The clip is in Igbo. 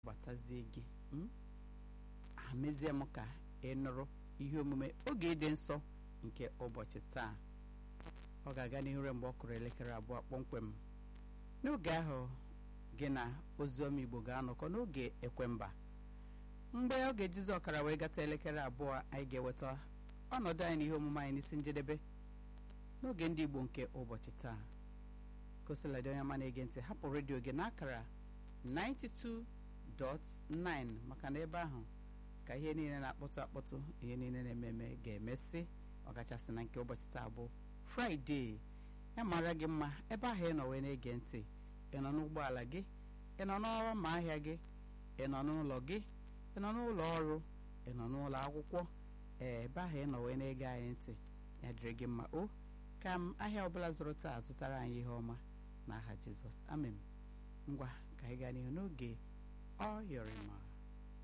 gbatazie gị amezie m ka ị nụrụ ihe omume oge ịdị nsọ nke ụbọchị taa ọ ga-aga n'ihu mgbe ọ kụrụ elekere abụọ kpọmkwem n'oge ahụ gị na oziọma igbo ga-anọkọ n'oge ekwemba mgbe ọ ga-ejizi ọkara wee gata elekere abụọ anyị ga-eweta ọnọdụ anyị n'ihe omume anyị n'isi njedebe n'oge ndị igbo nke ụbọchị taa kosiladị onye ọma na-ege ntị hapụ redio gị n'akara 92.9 maka na ebe ahụ ka ihe niile na-akpọtụ akpọtụ ihe niile na-eme eme ga-emesị ọkachasị na nke ụbọchị taa bụ fraịde ya mara gị mma ebe ahụ ị nọ wee na-ege ntị ị nọ n'ụgbọala gị ị nọ n'ọrụ ma ahịa gị ị nọ n'ụlọ gị ị nọ n'ụlọ ọrụ ị nọ n'ụlọ akwụkwọ ee ebe ahụ ị nọ wee na-ege anyị ntị ya dịrị gị mma o ka m ahịa ọbụla zụrụ taa zụtara anyị ihe ọma n'aha jizọs amen ngwa ka anyị gaa n'ihu n'oge ọ yọrọ ma